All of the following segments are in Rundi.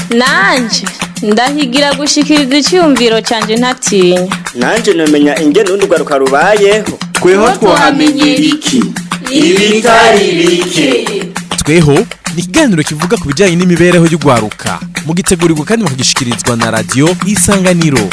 nanje ndahigira gushikiriza icyumviro cyanjye ntatinya nanje namenya ingene urundi rwaruka rubayeho tweho twahamenyera iki ibitari bike tweho ni ikiganiro kivuga ku bijyanye n'imibereho y'urwaruka mugitegurirwa kandi mukagishikirizwa na radiyo isanganiro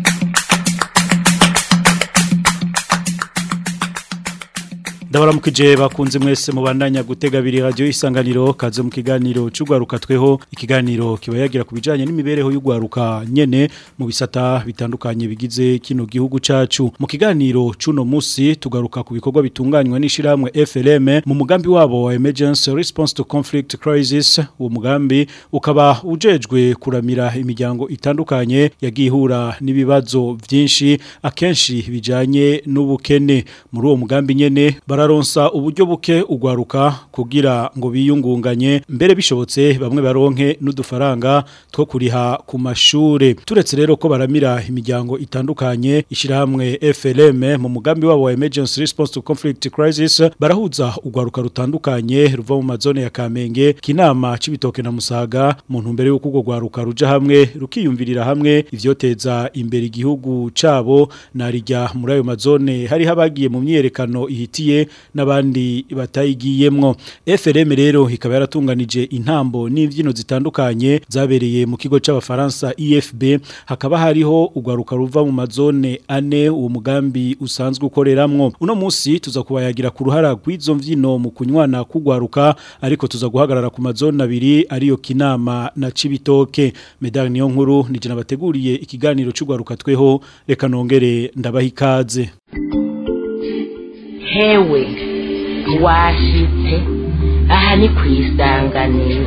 ndabaramukije bakunze mwese mubandanya gutega abiri radio isanganiro kaze mu kiganiro cy'ugwaruka tweho ikiganiro kiba yagira ku bijanye n'imibereho y'ugwaruka nyene mu bisata bitandukanye bigize kino gihugu cacu mu kiganiro cuno musi tugaruka ku bikorwa bitunganywa n'ishiramwe FLM mu mugambi wabo wa emergency response to conflict crisis uwo mugambi ukaba ujejwe kuramira imiryango itandukanye yagiye ihura n'ibibazo byinshi akenshi bijanye n'ubukene muri uwo mugambi nyene bararonsa uburyo buke ugwaruka kugira ngo biyungunganye mbere bishobotse bamwe baronke n'udufaranga two kuriha ku mashure turetse rero ko baramira imiryango itandukanye ishyirahamwe FLM mu mugambi wabo wa emergency response to conflict crisis barahuza ugwaruka rutandukanye ruva mu mazone ya Kamenge kinama cibitoke na Musaga mu ntumbero y'uko ugwo gwaruka ruja hamwe rukiyumvirira hamwe ivyoteza imbere igihugu cabo narijya muri ayo mazone hari habagiye mu myerekano ihitiye n'abandi batayigiyemwo FRM rero ikaba yaratunganije intambo n'imvyino zitandukanye zabereye mu kigo c'abafaransa IFB hakaba hariho ugwaruka ruva mu mazone ane uwo mugambi usanzwe ukoreramwo uno musi tuza kubayagira ku ruhara rw'izo mvyino mu kunywana kugwaruka ariko tuza guhagarara ku mazone abiri ariyo kinama na cibitoke medal niyo nkuru nije nabateguriye ikiganiro c'ugwaruka tweho reka nongere ndabaha ikaze hewe washitse aha ni ku isanganiro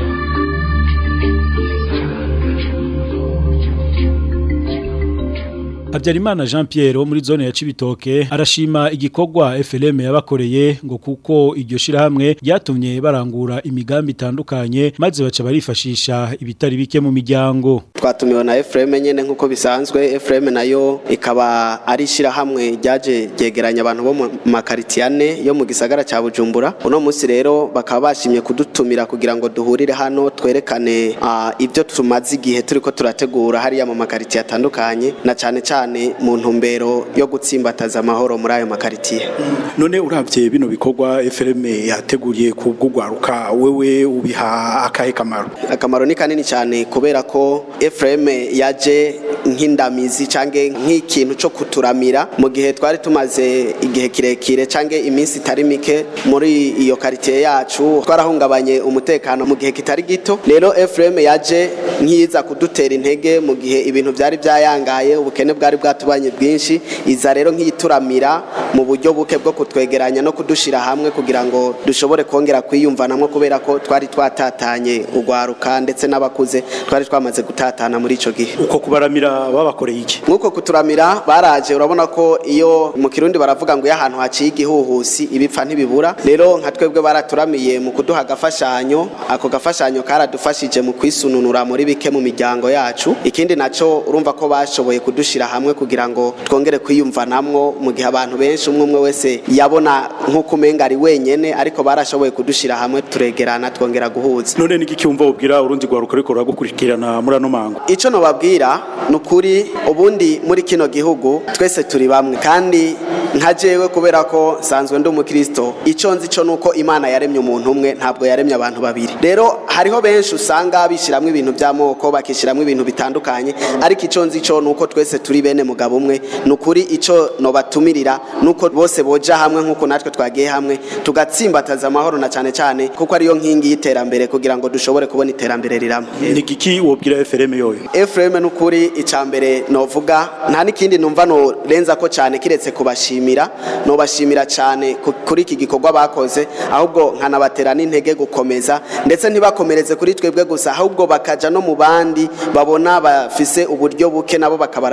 Habyarimana Jean Pierre wo muri zone ya Cibitoke arashima igikorwa FLM yabakoreye ngo kuko iryo shirahamwe ryatumye barangura imigambi itandukanye maze baca barifashisha ibitari bike mu miryango twatumiwe na Ephraim nyene nkuko bisanzwe Ephraim nayo ikaba ari ishirahamwe ryaje ryegeranya abantu bo mu makaritiane yo mu gisagara ca Bujumbura uno munsi rero bakaba bashimye kudutumira kugira ngo duhurire hano twerekane uh, ibyo tumaze igihe turiko turategura hariya mu makaritiye atandukanye na cane cyane mu ntumbero yo gutsimbataza amahoro muri ayo makaritiye none uravye bino bikorwa FLM yateguriye ku bw'ugwaruka wewe ubiha akahe kamaro akamaro ni kanini cyane kubera ko Ephraim yaje nk'indamizi cange nk'ikintu cyo kuturamira mu gihe twari tumaze igihe kirekire cange iminsi itari mike muri iyo quartier yacu twarahungabanye umutekano mu gihe kitari gito rero Ephraim yaje nkiza kudutera intege mu gihe ibintu byari byayangaye ubukene bwari bwatubanye bwinshi iza rero nk'ituramira mu buryo buke bwo kutwegeranya no kudushira hamwe kugira ngo dushobore kongera kwiyumvanamo kubera ko twari twatatanye ugwaruka ndetse n'abakuze twari twamaze gutatana muri ico gihe uko kubaramira babakoreye iki nkuko kuturamira baraje urabona ko iyo mu kirundi baravuga ngo iyo ahantu haciye igihuhusi ibipfa ntibibura rero nka twebwe baraturamiye mu kuduha agafashanyo ako gafashanyo karadufashije mu kwisununura muri bike mu miryango yacu ikindi naco urumva ko bashoboye kudushira hamwe kugira ngo twongere kwiyumvanamwo mu gihe abantu benshi umwe umwe wese yabona nk'uko umenga ari wenyene ariko barashoboye kudushira hamwe turegerana twongera guhuza none niki cyumva ubwira urundi gwaruka ariko ruragukurikirana muri ano mango ico no babwira nukuri ubundi muri kino gihugu twese turi bamwe kandi nka jewe kubera ko sanzwe ndi umukristo ico nzi co nuko imana yaremye umuntu umwe ntabwo yaremye abantu babiri rero hariho benshi usanga bishiramwe ibintu by'amoko bakishiramwe ibintu bitandukanye ariko ico nzi co nuko twese turi bene mugabo umwe nukuri ico no batumirira nuko bose boja hamwe nkuko natwe twagiye hamwe tugatsimbataza amahoro na cane cane kuko ariyo nkingi y'iterambere kugira ngo dushobore kubona iterambere riramo ni giki wobwira FRM yoyo FRM nukuri icambere novuga nta nikindi numva no renza ko cyane kiretse kubashimira no bashimira cyane kuri iki gikorwa bakoze ahubwo nkanabatera n'intege gukomeza ndetse ntibakomereze kuri twebwe gusa ahubwo bakaja no mu bandi babona bafise uburyo buke nabo bakabaramira nkuko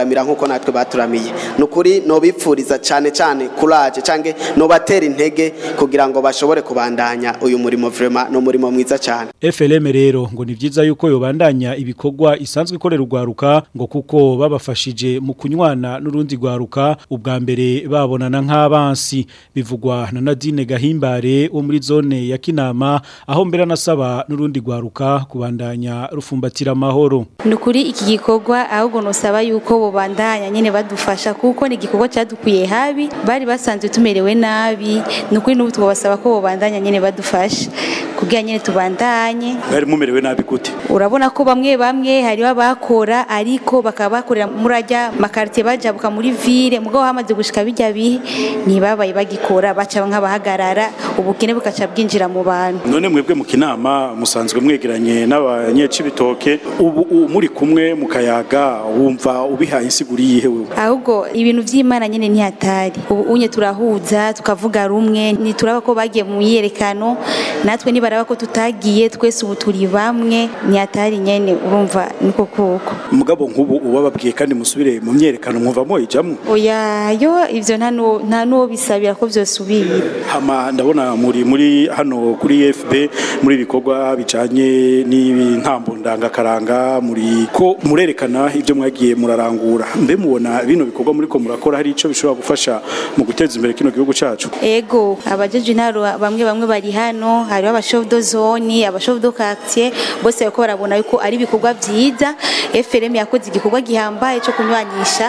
kuko natwe baturamiye ni ukuri nobipfuriza cyane cyane kuraje cyangwa nobatera intege kugira ngo bashobore kubandanya uyu murimo vrema ni umurimo mwiza cyane FLM rero ngo ni vyiza yuko yobandanya ibikorwa isanzwe ikorera urwaruka ngo kuko babafashije mu kunywana n'urundi rwaruka ubwa mbere babonana nk'abansi bivugwa na Nadine Gahimbare wo muri zone ya Kinama aho mbere anasaba n'urundi rwaruka kubandanya rufumbatira amahoro nukuri iki gikorwa ahubwo nosaba yuko bobandanya nyene badufasha kuko ni igikorwa cyadukuye habi bari basanzwe tumerewe nabi nukuri n'ubu twabasaba ko bobandanya nyene badufasha kugira nyene tubandanye bari mumerewe nabi gute urabona ko bamwe bamwe hariho abakora ariko bakaba bakorera muri ajya makaritiye bajabuka muri ville mugabo hamaze gushika bijya bihe ntibabaye bagikora baca nk'abahagarara ubukene bukaca bwinjira mu bantu none mwebwe mu kinama musanzwe mwegeranye n'abanyecibitoke ubu ubu muri kumwe mu kayaga wumva ubihaye insiguri yihe wewe ahubwo ibintu vy'imana nyene ntihatari ubu unye turahuza tukavuga rumwe nituraba ko bagiye mu myiyerekano natwe nibaraba ko tutagiye twese ubu turi bamwe ntihatari nyene urumva niko kuko mugabo nk'ubu ubababwiye kandi musubire mu myerekano mwumva ijamwo oya yo ivyo nta nu- nta nuwo bisabira ko vyosubira hama ndabona muri muri hano kuri FB muri ibikorwa bijanye n'intambo ndangakaranga muri ko murerekana ibyo mwagiye murarangura mbe mubona bino bikorwa muri ko murakora hari ico bishobora gufasha mu guteza imbere kino gihugu cacu ego abajeje intaro bamwe bamwe bari hano hariho abashofu do zone abashofu do quartier bose bariko barabona yuko ari ibikorwa vyiza FRM yakoze igikorwa gihambaye cyo kunywanisha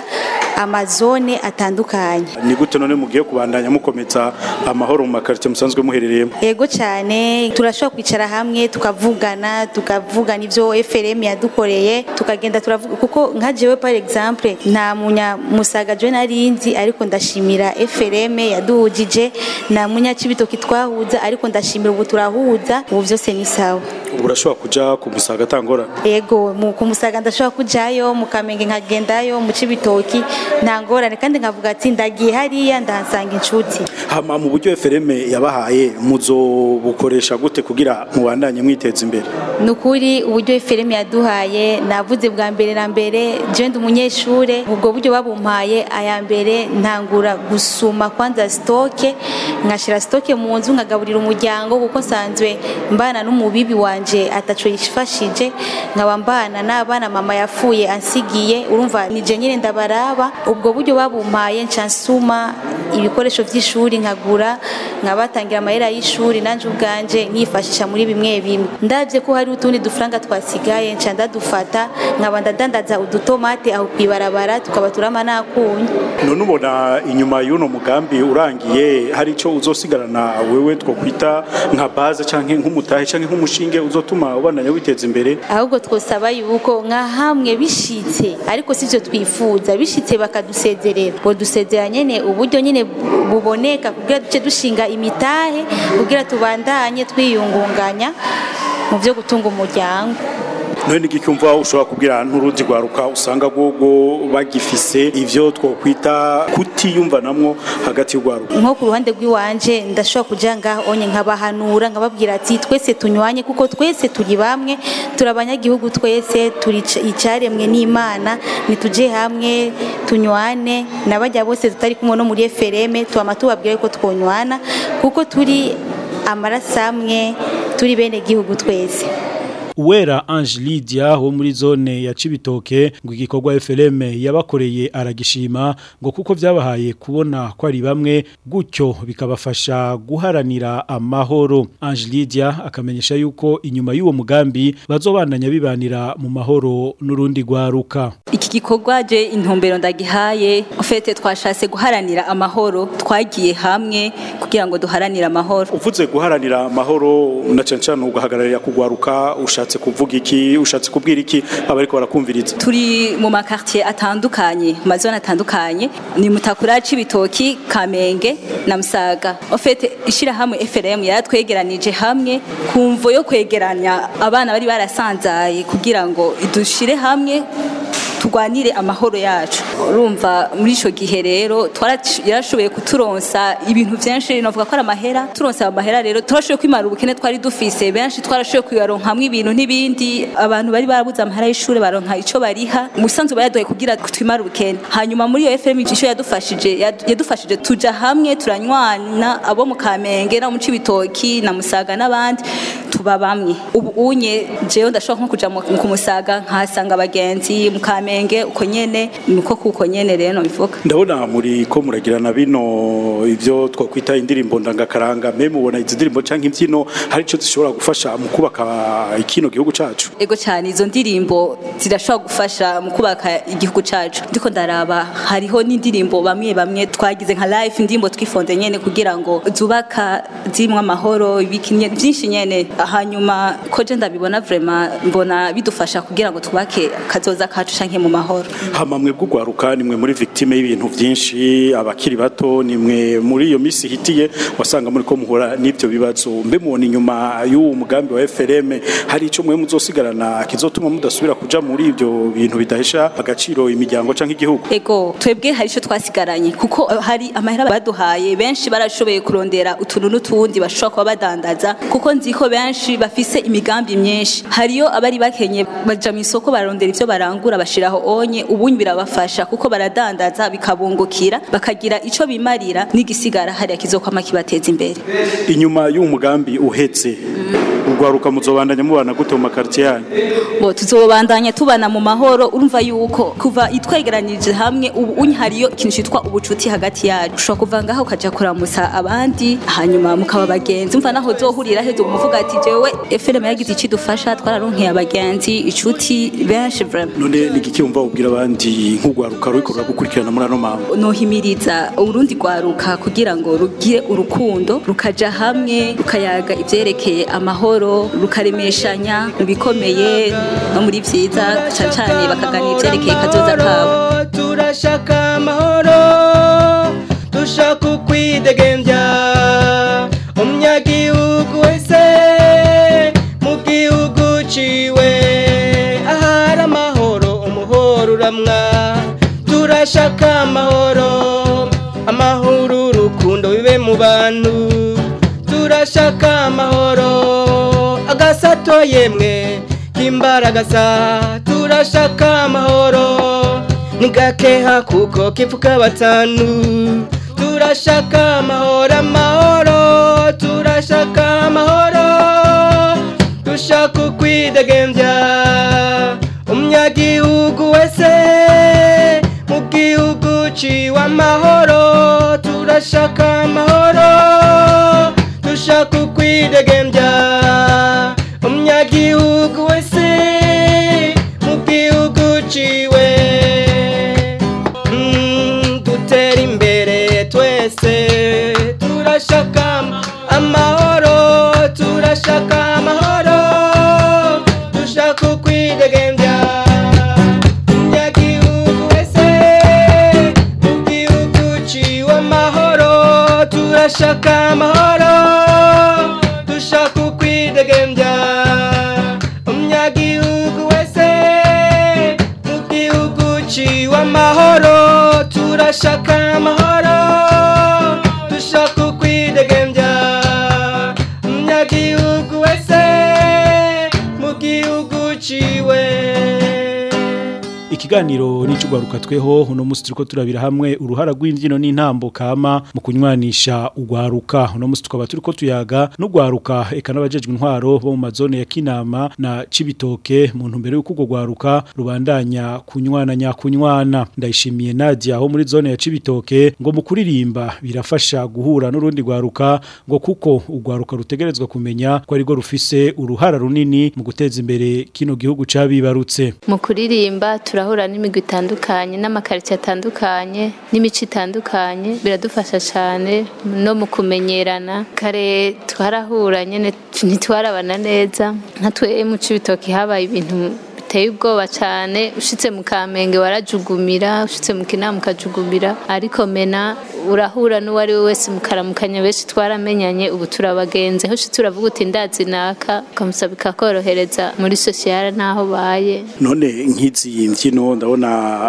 amazone atandukanye ni gute none mugiye kubandanya mukomeza amahoro mu makarite musanzwe muherereyemo ego cyane turashobora kwicara hamwe tukavugana tukavugana ivyo FRM yadukoreye tukagenda turavuga kuko nka jewe par exemple nta munya musaga je narinzi ariko ndashimira FRM yaduhujije nta munya cibitoki twahuza ariko ndashimira ubu turahuza ubu vyose ni sawa ubu urashobora kuja ku musaga atangora ego mu kumusaga ndashobora kujayo mu kamenge nkagendayo mu cibitoki nta ngorane kandi nkavuga ati ndagiye hariya ndahasanga inshuti hama mu buryo FRM yabahaye muzobukoresha gute kugira mubandanye mwiteza imbere nukuri uburyo FRM yaduhaye navuze bwa mbere na mbere je ndi umunyeshure ubwo buryo babumpaye aya mbere ntangura gusuma kwanza stoke nkashira stoke mu nzu nkagaburira umuryango kuko nsanzwe mbana n'umubibi wanje ataco yifashije nkaba mbana n'abana mama yafuye ansigiye urumva nije nyine ndabaraba ubwo buryo babumpaye nca nsuma ibikoresho vy'ishuri nkagura nkabatangira amahera y'ishuri nanje ubwanje nkifashisha muri bimwe bimwe ndavye ko hari utundi dufaranga twasigaye nca ndadufata nkaba ndadandaza udutomate aho kwibarabara tukaba turama nakunye none ubona inyuma y'uno mugambi urangiye hari ico uzosigarana wewe twokwita nka base canke nk'umutahe canke nk'umushinge uzotuma ubandanya witeza imbere ahubwo twosaba yuko nka hamwe bishitse ariko sivyo twifuza bishitse bakadusezerera ngo dusezera nyene uburyo nyene buboneka kugira duce dushinga imitahe kugira tubandanye twiyungunganya mu vyo gutunga umuryango none n'igiki umva ushobora kubwira n'urundi rwaruka usanga rwogo bagifise ivyo twokwita kutiyumvanamwo hagati y'urwaruka nko ku ruhande rw'iwanje ndashobora kuja ngaho onye nkabahanura nkababwira ati twese tunywanye kuko twese turi bamwe turi abanyagihugu twese turi ica- icaremwe n'imana nituje hamwe tunywane n'abajya bose tutari kumwe no muri FRM tuama tubabwira ko twonywana kuko turi amaraso amwe turi bene gihugu twese Uwera Ange Lydia wo muri zone ya Cibitoke ngo igikorwa FLM yabakoreye aragishima ngo kuko vyabahaye kubona ko ari bamwe gutyo bikabafasha guharanira amahoro Ange Lydia akamenyesha yuko inyuma y'uwo mugambi bazobandanya bibanira mu mahoro n'urundi rwaruka iki gikorwa je intumbero ndagihaye ofete twashatse guharanira amahoro twagiye hamwe kugira ngo duharanire amahoro uvuze guharanira amahoro na cyane cyane ugahagararira kugwaruka ushatse kuvuga iki ushatse kubwira iki abariko barakumviriza turi mu makartier atandukanye mu mazone atandukanye ni mutakura c'ibitoki kamenge na musaga ofete ishirahamwe FRM yaratwegeranije hamwe kumvo yo kwegeranya abana bari barasanzaye kugira ngo idushire hamwe turwanire amahoro yacu urumva muri ico gihe rero twara- yarashoboye kuturonsa ibintu vyinshi novuga ko ari amahera turonsa ayo mahera rero turashoboye kwimara ubukene twari dufise benshi twarashoboye kuyaronkamwo ibintu n'ibindi abantu bari barabuze amahera y'ishuri baronka ico bariha umusanzu bayaduhaye kugira twimare ubukene hanyuma muri iyo FM ico yadufashije yad- yadufashije tuja hamwe turanywana abo mu Kamenge no mu Cibitoki na Musaga n'abandi tuba bamwe ubu unye jewe ndashobora nko kuja mu ku Musaga nkahasanga abagenzi mu Kamenge uko nyene niko kuko nyene rero bivuga ndabona muri ko muragirana bino ivyo twakwita indirimbo ndangakaranga me mubona izi ndirimbo canke imbyino hari ico zishobora gufasha mu kubaka ikino gihugu cacu ego cyane izo ndirimbo zirashobora gufasha mu kubaka igihugu cacu ndiko ndaraba hariho n'indirimbo bamwe bamwe twagize nka live indirimbo twifonze nyene kugira ngo zubaka zimwe amahoro ibiki nyene byinshi nyene hanyuma ko je ndabibona vraiment mbona bidufasha kugira ngo twubake kazoza kacu canke mu mahoro hama mwe bw'ugwaruka nimwe muri victime y'ibintu vyinshi abakiri bato nimwe muri iyo misi hitiye wasanga muri ko muhora n'ivyo bibazo mbe mubona inyuma y'uwo mugambi wa FRM hari ico mwe muzosigarana kizotuma mudasubira kuja muri ivyo bintu bidahesha agaciro imiryango canke igihugu ego twebwe hari icyo twasigaranye kuko eh, hari amahera baduhaye benshi barashoboye kurondera utuntu n'utundi bashobora kuba badandaza kuko nzi ko benshi bafise imigambi myinshi hariyo abari bakenye baja mu isoko barondera ivyo barangura bashiraho onye ubundi birabafasha kuko baradandaza bikabungukira bakagira ico bimarira n'igisigara hariya kizokwama kibateza imbere inyuma y'uwo mugambi uhetse ugwaruka muzobandanya mubana gute mu makartier yanyu bo tuzobandanya tubana mu mahoro urumva yuko kuva itwegeranirije hamwe ubu unyi hariyo ikintu cyitwa ubucuti hagati yacu ushobora kuva ngaho ukaja kuramusa abandi hanyuma mukaba bagenzi umva naho zohurira hezo umuvuga ati jewe FRM yagize iki dufasha twararonkeye abagenzi icuti benshi vraiment none ni igiki wumva ubwira abandi nk'ugwaruka ruriko ruragukurikirana muri ano mambo nohimiriza urundi rwaruka kugira ngo rugire urukundo rukaja hamwe rukayaga ivyerekeye amahoro rukaremeshanya mu bikomeye no muri vyiza cane cane bakaganira ivyerekeye kazoza kabo turashaka amahoro dushaka ukwidegembya umunyagihugu wese mu gihugu ciwe ahari amahoro umuhoro uramwa turashaka amahoro amahoro urukundo bibe mu bantu turashaka amahoro agasato yemwe k'imbaragasa turashaka amahoro nigakeha kuko kivuga batanu turashaka amahoro amahoro turashaka amahoro dushaka ukwidegembya umunyagihugu wese mu gihugu ciwe amahoro turashaka amahoro dushaka ukwidegembya umunyagihugu wese mu gihugu ciwe Mm, dutera imbere twese turashaka amahoro turashaka amahoro dushaka ukwidegembya umunyagihugu wese mu gihugu ciwe amahoro turashaka amahoro dushaka ukwidegembya umunyagihugu wese mu gihugu ciwe amahoro turashaka amahoro dushaka ukwidegembya umunyagihugu wese mu gihugu ciwe ikiganiro n'icugwaruka tweho uno musi turiko turabira hamwe uruhara rw'imbyino n'intambo kama mu kunywanisha ugwaruka uno musi tukaba turiko tuyaga n'ugwaruka eka n'abajejwe intwaro bo mu mazone ya Kinama na Cibitoke mu ntumbero y'uko ugwo gwaruka rubandanya kunywana nyakunywana ndayishimiye Nadia aho muri zone ya Cibitoke ngo mu kuririmba birafasha guhura n'urundi gwaruka ngo kuko ugwaruka rutegerezwa kumenya ko ari rwo rufise uruhara runini mu guteza imbere kino gihugu cabibarutse mu kuririmba turahura n'imigwi itandukanye n'amakaritsiye atandukanye n'imico itandukanye biradufasha cyane no mu kumenyerana kare twarahura nyine ntitwarabana neza nka twe mu cibitoki habaye ibintu biteye ubwoba cyane ushitse mu kamenge warajugumira ushitse mu kinama ukajugumira ariko mena urahura n'uwari we wese mukaramukanya benshi twaramenyanye ubu turabagenzi aho ushitse uravuga uti ndazi naka ukamusaba ikakorohereza muri sosiyare n'aho baye none nk'izi mbyino ndabona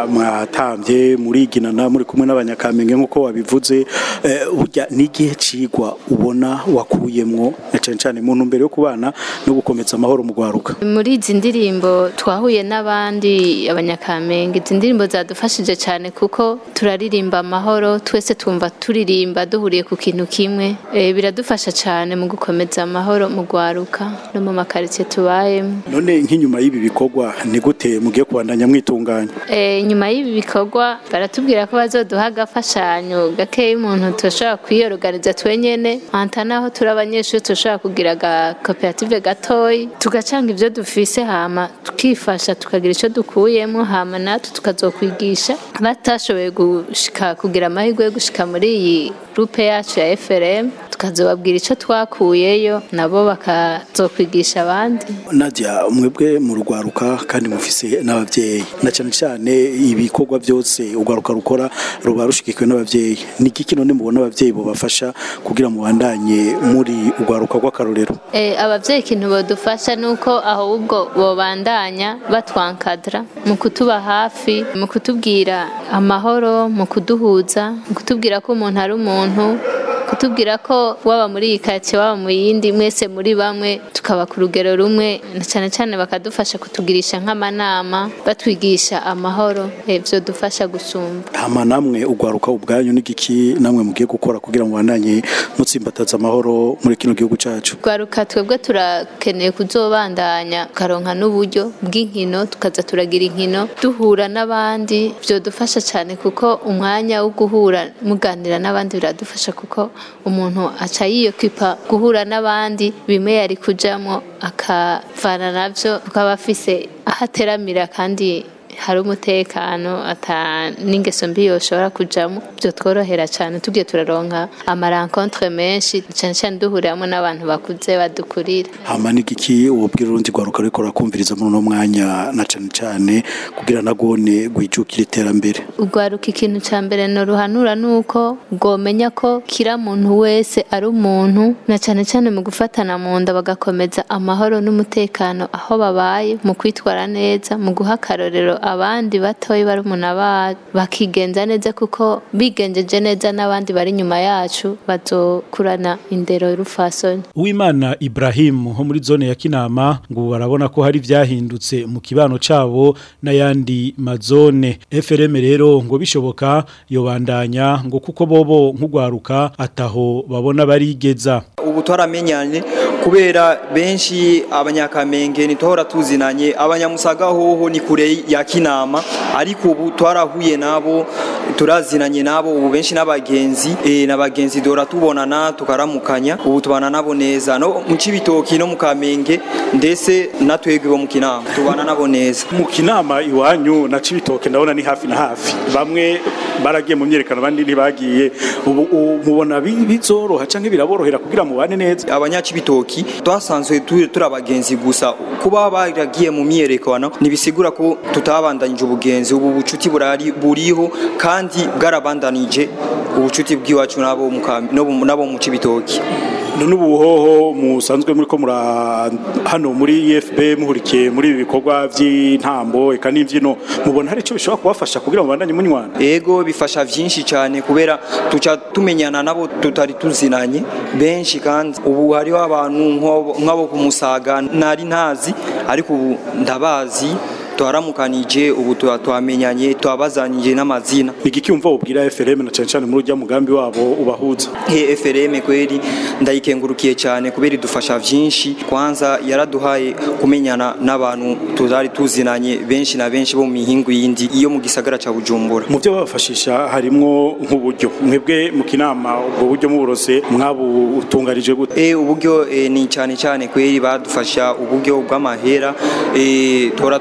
mwatambye muriginana muri kumwe n'abanyakamenge nk'uko wabivuze eh, burya n'igihe cigwa ubona wakuyemwo na cane cane mu ntumbero yo kubana no gukomeza amahoro mu gwaruka muri izi ndirimbo twahuye n'abandi abanyakamenge izi ndirimbo zadufashije cyane kuko turaririmba amahoro twese twumva turirimba duhuriye ku kintu kimwe e, biradufasha cyane mu gukomeza amahoro mu gwaruka no mu makaritsiye tubayemo none nk'inyuma y'ibi bikorwa ni gute mugiye kubandanya mwitunganya e, nyuma y'ibi bikorwa baratubwira ko bazoduha agafashanyo gakeya umuntu turashobora kwiyoroganiza twenyene hanta naho turi abanyeshuri turashobora kugira agakoperative gatoyi tugacanga ivyo dufise hama tukifasha tukagira ico dukuyemo hama natwe tukazokwigisha batashoboye gushika kugira amahirwe yo gushika muri iyi groupe yacu ya FRM tukazobabwira ico twakuyeyo nabo bakazokwigisha abandi Nadia mwebwe mu rugwaruka kandi mufise n'abavyeyi na cyane cyane ibikorwa byose urwaruka rukora ruba rushigikiwe n'abavyeyi ni iki none mubona abavyeyi bo bafasha kugira mubandanye muri urwaruka rw'akarorero Eh, abavyeyi ikintu bodufasha nuko ahubwo bobandanya batwankadra mu kutuba hafi mu kutubwira amahoro mu kuduhuza mu kutubwira ko umuntu ari umuntu kutubwira ko waba muri iyi karitsiye waba mu yindi mwese muri bamwe tukaba ku rugero rumwe na cyane cyane bakadufasha kutugirisha nk'amanama batwigisha amahoro ibyo dufasha gusumba hama namwe urwaruka ubwanyu n'igiki namwe mugiye gukora kugira ngo mubandanye mutsimbataza amahoro muri kino gihugu cacu Rwaruka twebwe turakeneye kuzobandanya tukaronka n'uburyo bw'inkino tukaza turagira inkino duhura n'abandi byodufasha cyane kuko umwanya wo guhura muganira n'abandi biradufasha kuko umuntu aca yiyokwipa guhura n'abandi bimwe yari kujamo akavana navyo tukaba afise aho ateramira kandi hari umutekano ata n'ingeso mbi yoshobora kujamo byo tworohera cyane tugiye turaronka amarankontre menshi cyane cyane duhuriramo n'abantu bakuze badukurira hama n'igiki ububwira urundi rwaruka ruriko rurakumviriza muri uno mwanya na cane cane kugira nagone gwijukira iterambere urwaruka ikintu cya mbere noruhanura ni uko rwomenya ko kira muntu wese ari umuntu na cyane cyane mu gufatana mu nda bagakomeza amahoro n'umutekano aho babaye mu kwitwara neza mu guha akarorero abandi batoya bari umuntu aba bakigenza neza kuko bigenjeje neza n'abandi bari inyuma yacu bazokurana indero y'urufasoni Uwimana Ibrahim ho muri zone ya Kinama ngo barabona ko hari vyahindutse mu kibano cabo n'ayandi mazone FRM rero ngo bishoboka yobandanya ngo kuko bobo nk'ugwaruka ataho babona barigeza ubu twaramenyanye kubera benshi abanyakamenge ntituhora tuzinanye abanyamusaga hoho ni kure ya kinama ariko ubu twarahuye nabo turazinanye nabo ubu benshi n'abagenzi e, n'abagenzi dora tubonana tukaramukanya ubu tubana nabo neza no mu cibitoki no mu kamenge ndetse natwebwe bo mu kinama tubana nabo neza mu kinama iwanyu na cibitoke ndabona ni hafi na hafi bamwe baragiye mu myerekano abandi ntibagiye ubu u- mubona bi- bizoroha canke biraborohera kugira mubane neza abanyacibitoki twasanzwe turi turi abagenzi gusa kuba baragiye mu myerekano ntibisigura ko tutabandanyije ubugenzi ubu bucuti burari buriho kandi bwarabandanije ubucuti bw'iwacu nabo mu Kambi- no mu- nabo mu cibitoki none ubu hoho musanzwe muri ko mura hano muri EFB muhurikiye muri ibi bikorwa vy'intambo eka n'imvyino mubona hari ico bishobora kubafasha kugira ngo bandanye munywana ego bifasha vyinshi cyane kubera tuca tumenyana nabo tutari tuzinanye benshi kandi ubu hariho abantu nko- nk'abo ku musaga nari ntazi ariko ubu ndabazi twaramukanije ubu tuba twamenyanye twabazanije n'amazina igiki umva ubwira FRM na cyane cyane muri urya mugambi wabo ubahuza he FRM kweli ndayikengurukiye cyane kubera idufasha vyinshi kwanza yaraduhaye kumenyana n'abantu tutari tuzinanye benshi na benshi bo mu mihingo yindi iyo mu gisagara ca Bujumbura mu byo babafashisha harimwo nk'uburyo mwebwe mu kinama ubwo buryo muburose mwabutunganije gute Eh uburyo eh, ni cyane cyane kweri badufasha uburyo bw'amahera eh tora tugura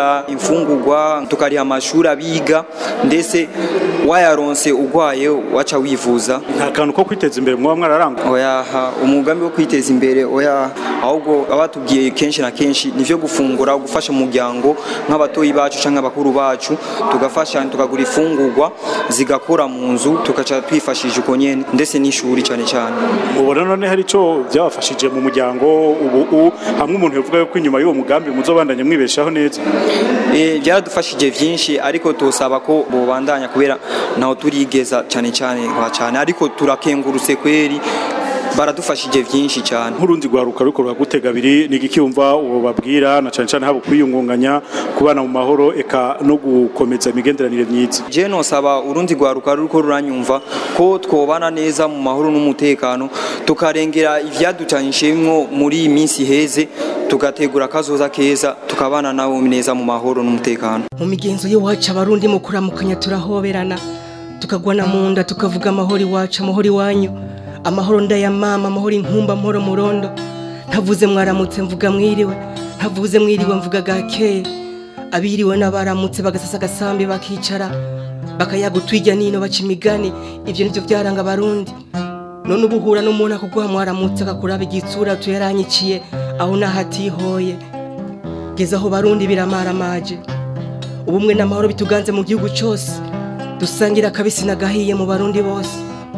tukarihira imfungurwa tukariha amashuri abiga ndetse wayaronse ugwaye waca wivuza nta kantu ko kwiteza imbere muba mwararangwa oya ha, umugambi wo kwiteza imbere oya ahubwo abatubwiye kenshi na kenshi nivyo gufungura gufasha umuryango nk'abatoyi bacu canke abakuru bacu tugafasha tukagura ifungurwa zigakora mu nzu tugaca twifashije uko nyene ndetse n'ishuri cane cane mubona none hari ico byabafashije mu muryango ubu u- hamwe umuntu yavuga yuko inyuma y'uwo mugambi muzobandanya mwibeshaho neza Eh, byaradufashije vyinshi ariko tosaba ko bobandanya kubera naho turigeza cane cane kwa cane ariko turakengurutse kweri baradufashije vyinshi cyane nk'urundi rwaruka ruriko ruragutega abiri ni igiki wumva uwo babwira na cane cane haba kwiyungunganya kubana mu mahoro eka no gukomeza imigenderanire myiza je nosaba urundi rwaruka ruriko ruranyumva ko twobana neza mu mahoro n'umutekano tukarengera ivyaducanishemwo muri iyi minsi heze tugategura akazoza keza tukabana nabo neza mu mahoro n'umutekano mu migenzo y'iwacu abarundi mu kuramukanya turahoberana tukagwana mu nda tukavuga amahoro iwacu amahoro iwanyu amahoro ndaya mama amahoro inkumba amahoro murondo ntavuze mwaramutse mvuga mwiriwe ntavuze mwiriwe mvuga gakeye abiriwe n'abaramutse bagasasa agasambi bakicara bakayaga utwijya nino baca imigani ibyo nibyo byaranga abarundi none uba uhura n'umuntu akuguha mwaramutse akakuraba igitsura tuyaranyiciye aho naho atihoye geza aho barundi biramaramaje ubumwe n'amahoro bituganze mu gihugu cyose dusangira akabisi n'agahiye mu barundi bose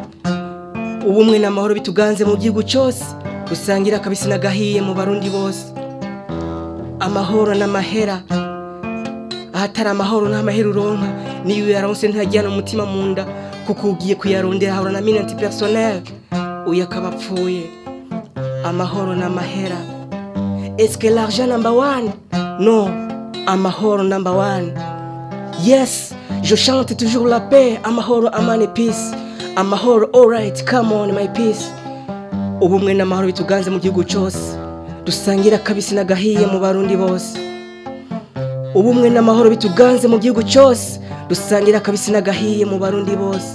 ubumwe n'amahoro bituganze mu gihugu cyose dusangira akabisi n'agahiye mu barundi bose amahoro n'amahera ahatari amahoro nta mahera uronka niyo uyaronse ntajyana umutima mu nda kuko ugiye kuyarondera ahora na minanti personnel uyu akaba apfuye amahoro n'amahera eske l'argent number one non amahoro number one yes je chante toujours la paix amahoro amani peace amahoro alright come on my peace ubumwe n'amahoro bituganze mu gihugu cyose dusangira akabisi n'agahiye mu barundi bose ubumwe n'amahoro bituganze mu gihugu cyose dusangira akabisi n'agahiye mu barundi bose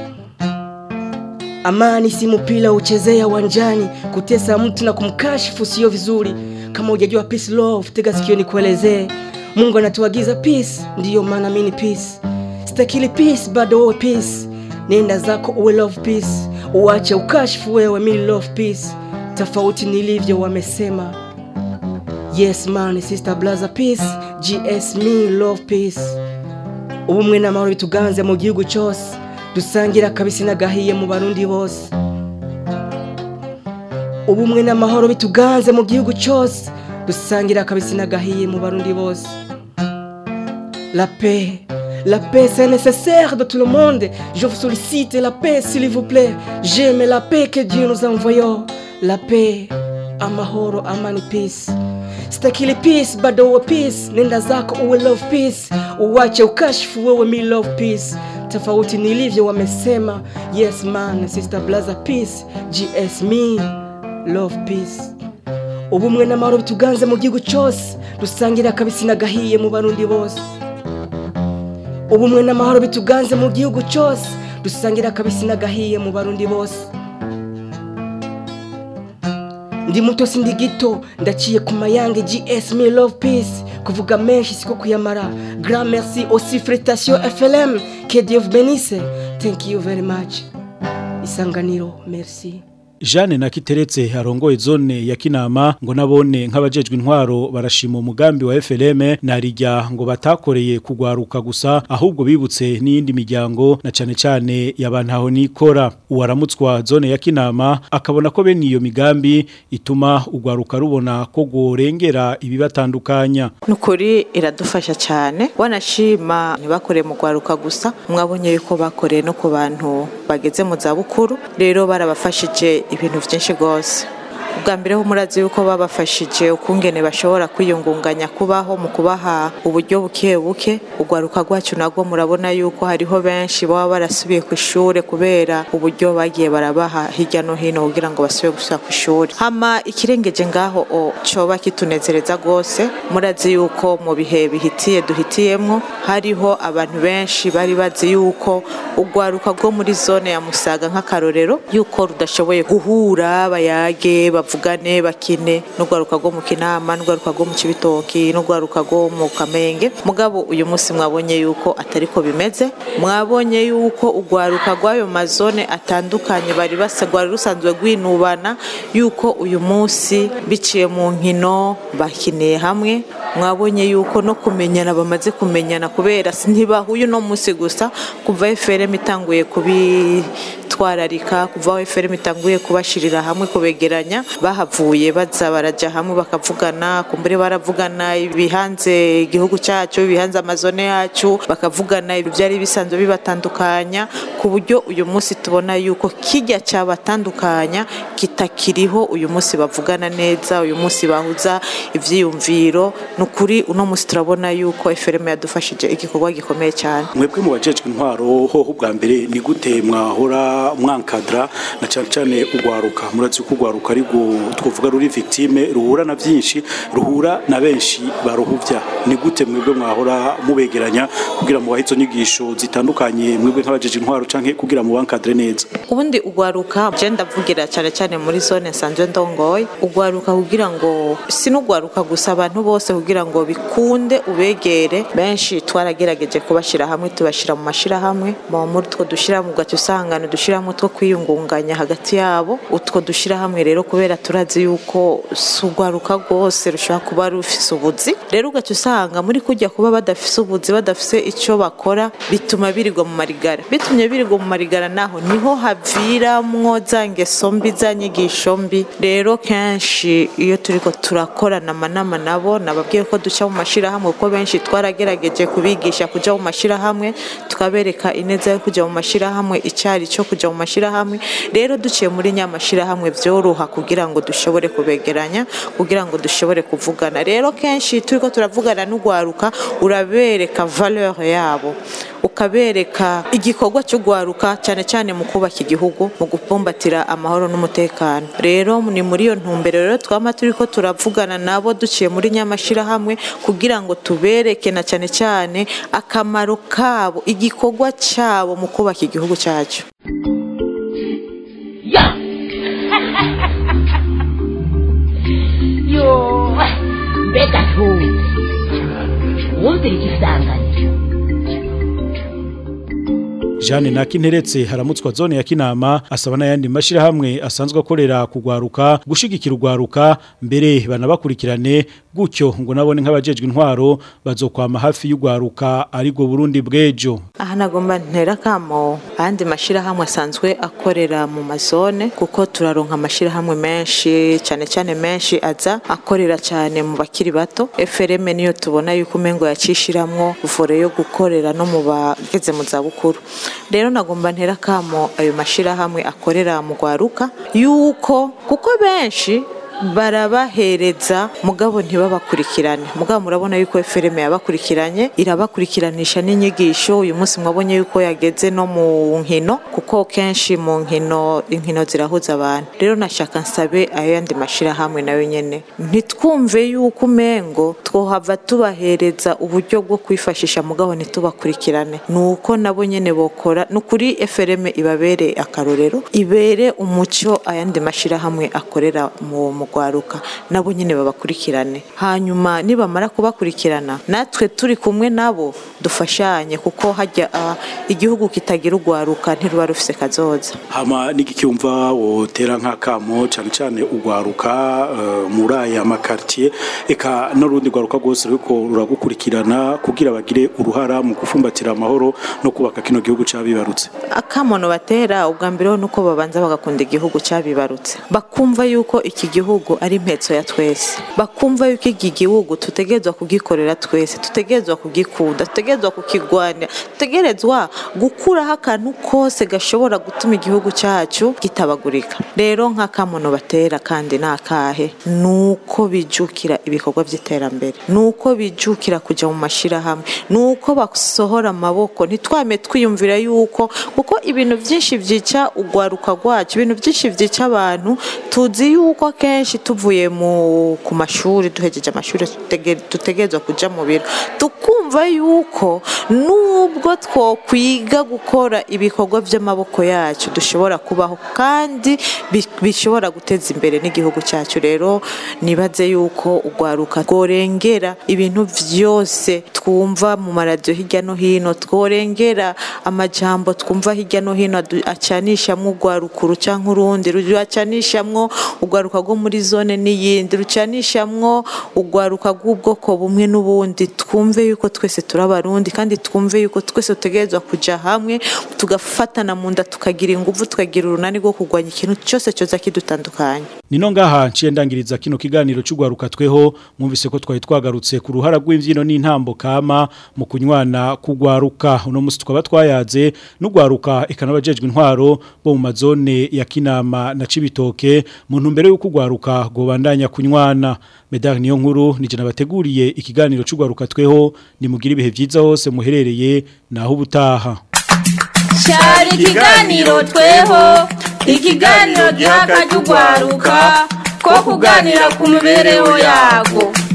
amani si mpira uchezea uwanjani kutesa mtu na kumkashifu sio vizuri kama hujajua peace love tega sikio nikuelezee mungu anatuagiza peace ndiyo maana mini peace sitakili peace bado wewe peace nenda zako uwe love peace uache ukashifu wewe mini love peace tofauti nilivyo wamesema yes man sister blaza peace gs me love peace ubumwe n'amahoro bituganze mu gihugu cyose dusangira akabisi n'agahiye mu barundi bose ubumwe n'amahoro bituganze mu gihugu cyose dusangira akabisi n'agahiye mu barundi bose la paix La paix, c'est nécessaire de tout le monde. Je vous sollicite la paix, s'il vous plaît. J'aime la paix que Dieu nous a envoyée. La paix, amahoro, amani, peace. Sitakili peace, bado uwe peace. Nenda zako uwe love peace. Uwache ukashifu wewe mi love peace. Tofauti nilivyo wamesema. Yes man, sister blaza peace. GS me, love peace. ubumwe n'amahoro bituganze mu gihugu cyose dusangira akabisi n'agahiye mu barundi bose ubumwe n'amahoro bituganze mu gihugu cyose dusangira akabisi n'agahiye mu barundi bose ndi muto sindi gito ndaciye ku mayange gs me love peace kuvuga menshi siko kuyamara grand merci aussi frétation flm que dieu vous bénisse thank you very much isanganiro merci Jeanne na Kiteretse arongoye zone ya Kinama ngo nabone nk'abajejwe intwaro barashima umugambi wa FLM narijya ngo batakoreye kugwaruka gusa ahubwo bibutse n'iyindi miryango na cane cane yabantaho nikora uwaramutswa zone ya Kinama akabona ko bene iyo migambi ituma ugwaruka rubona ko gorengera ibibatandukanya nukuri iradufasha cyane wanashima ntibakore mu gwaruka gusa mwabonye yuko bakoreye no ku bantu bageze mu za bukuru rero barabafashije ibintu byinshi rwose ubwa mbere ho murazi yuko babafashije ukungene bashobora kwiyungunganya kubaho mu kubaha uburyo buke buke urwaruka rwacu nabwo murabona yuko hariho benshi baba barasubiye ku ishuri kubera uburyo bagiye barabaha hirya no hino kugira ngo basubire gusubira ku ishuri hama ikirengeje ngaho o coba kitunezereza rwose murazi yuko mu bihe bihitiye duhitiyemwo hariho abantu benshi bari bazi yuko urwaruka rwo muri zone ya musaga nk'akarorero yuko rudashoboye guhura bayage bavuga bavugane bakine n'urwaruka rwo mu kinama n'urwaruka rwo mu kibitoki n'urwaruka rwo mu kamenge mugabo uyu munsi mwabonye yuko atari ko bimeze mwabonye yuko urwaruka rw'ayo mazone atandukanye bari basa rwari rusanzwe rwinubana yuko uyu munsi biciye mu nkino bakiniye hamwe mwabonye yuko no kumenyana bamaze kumenyana kubera ntibahuye uno munsi gusa kuva FRM itanguye kubitwararika kuva aho FRM itanguye kubashirira hamwe kubegeranya bahavuye baza baraja hamwe bakavugana kumbure baravugana ibihanze igihugu cyacu ibihanze amazone yacu bakavugana ibyari bisanzwe bibatandukanya ku buryo uyu munsi tubona yuko kijya cyabatandukanya kitakiriho uyu munsi bavugana neza uyu munsi bahuza ivyiyumviro nukuri uno munsi turabona yuko FRM yadufashije igikorwa gikomeye cyane mwebwe mu bajejwe intwaro hoho bwa mbere ni gute mwahora mwankadra na cyane cyane ugwaruka murazi ko ugwaruka ari twovuga ruri victime ruhura na byinshi ruhura na benshi baruhuvya ni gute mwebwe mwahora mubegeranya kugira mu bahizo nyigisho zitandukanye mwebwe nk'abajeje intwaro canke kugira mu bankadre neza ubundi ugwaruka je ndavugira cyane cyane muri zone sanzwe ndongoye ugwaruka kugira ngo si n'ugwaruka gusa abantu bose kugira ngo bikunde ubegere benshi twaragerageje kubashira hamwe tubashira mu mashira hamwe muri two dushira mu gace usangana dushiramo two kwiyungunganya hagati yabo utwo dushira hamwe rero kubera turazi yuko sugwaruka rwose rushobora kuba rufise ubuzi rero ugaca usanga muri kujya kuba badafise ubuzi badafise icyo bakora bituma birirwa mu marigara bitumye birirwa mu marigara naho niho haviramwo za ngeso mbi za nyigisho mbi rero kenshi iyo turiko turakorana amanama nabo nababwiye ko duca mu mashirahamwe kuko benshi twaragerageje kubigisha kuja mu mashirahamwe tukabereka ineza yo kuja mu mashirahamwe icyari cyo kuja mu mashirahamwe rero duciye muri nyamashirahamwe vyoroha kugira ngo dushobore kubegeranya kugira ngo dushobore kuvugana rero kenshi turiko turavugana n'ugwaruka urabereka valeur yabo ukabereka igikorwa cyo gwaruka cyane cyane mu kubaka igihugu mu gupumbatira amahoro n'umutekano rero ni muri iyo ntumbero rero twama turiko turavugana nabo duciye muri nyamashirahamwe kugira ngo tubereke na cyane cyane akamaro kabo igikorwa cyabo mu kubaka igihugu cyacu yo mbega ntuzi wumvira igisanganiro Jeanne Nakinteretse haramutswa zone ya Kinama asaba n'ayandi mashirahamwe asanzwe akorera kugwaruka gushigikira ugwaruka mbere banabakurikirane gutyo ngo nabone nk'abajejwe intwaro bazokwama hafi y'ugwaruka ariko Burundi bwejo aha nagomba ntera kamo ayandi mashirahamwe asanzwe akorera mu mazone kuko turaronka amashirahamwe menshi cyane cyane menshi aza akorera cyane mu bakiri bato FRM niyo tubona yuko umengo yacishiramwo vore yo gukorera no mu bageze mu zabukuru rero nagomba ntera kamo ayo mashirahamwe akorera mu gwaruka yuko kuko benshi barabahereza mugabo ntibabakurikirane mugabo murabona yuko FRM yabakurikiranye irabakurikiranisha n'inyigisho uyu munsi mwabonye yuko yageze no mu nkino kuko kenshi mu nkino inkino zirahuza abantu rero nashaka nsabe ayo yandi mashirahamwe nayo nyene ntitwumve yuko umengo twohava tubahereza uburyo bwo kwifashisha mugabo ntitubakurikirane nuko nabo nyene bokora nukuri FRM ibabere akarorero ibere umuco ayandi mashirahamwe akorera mu mugwaruka nabo nyine babakurikirane hanyuma nibamara kubakurikirana natwe turi kumwe nabo dufashanye kuko hajya uh, igihugu kitagira ugwaruka ntiruba rufise kazoza hama n'igicyumva wotera nk'akamo cyane cyane ugwaruka uh, muri aya makartier eka n'urundi gwaruka rwose ruko ruragukurikirana kugira bagire uruhara mu gufumbatira amahoro no kubaka kino gihugu cabibarutse akamono batera ubwa mbere nuko babanza bagakunda igihugu cabibarutse bakumva yuko iki gihugu ari impetso ya twese bakumva yuko iki gihugu tutegerezwa kugikorera twese tutegerezwa kugikunda tutegerezwa kukigwanya tutegerezwa gukuraho akantu kose gashobora gutuma igihugu cyacu gitabagurika rero nk'akamono batera kandi ni akahe ni uko bijukira ibikorwa by'iterambere ni uko bijukira kujya mu mashyirahamwe ni uko basohora amaboko ntitwame twiyumvira yuko kuko ibintu byinshi byica urwaruka rwacu ibintu byinshi byica abantu tuzi yuko akenshi tuvuye ku mashuri duhegeje amashuri dutegerezwa kujya mu biro tukumva urumva yuko nubwo twokwiga gukora ibikorwa by'amaboko yacu dushobora kubaho kandi bi- bishobora guteza imbere n'igihugu cyacu rero nibaze yuko urwaruka rworengera ibintu byose twumva mu maradiyo hirya no hino tworengera amajambo twumva hirya no hino adu- acanishamwo urwarukuru cyangwa urundi rucanishamwo urwaruka rwo muri zone n'iyindi rucanishamwo urwaruka rw'ubwoko bumwe n'ubundi twumve yuko twese turi abarundi kandi twumve yuko twese dutegerezwa kujya hamwe tugafatana mu nda tukagira ingufu tukagira urunani rwo kurwanya ikintu cyose cyoza kidutandukanya Nino ngaha nciye ndangiriza kino kiganiro cy'ugwaruka tweho mwumvise ko twari twagarutse ku ruhara rw'imvyino n'intambo kama mu kunywana kugwaruka uno musi twaba twayaze n'ugwaruka ikanabajejwe intwaro bo mu mazone ya Kinama na Cibitoke mu ntumbero yo kugwaruka gobandanya kunywana Medar niyo nkuru nije nabateguriye ikiganiro cy'ugwaruka tweho nimugira ibihe vyiza hose muherereye naho ubutaha cyari ikiganiro tweho ikiganiro giha akajya ugwaruka ko kuganira ku mibereho yago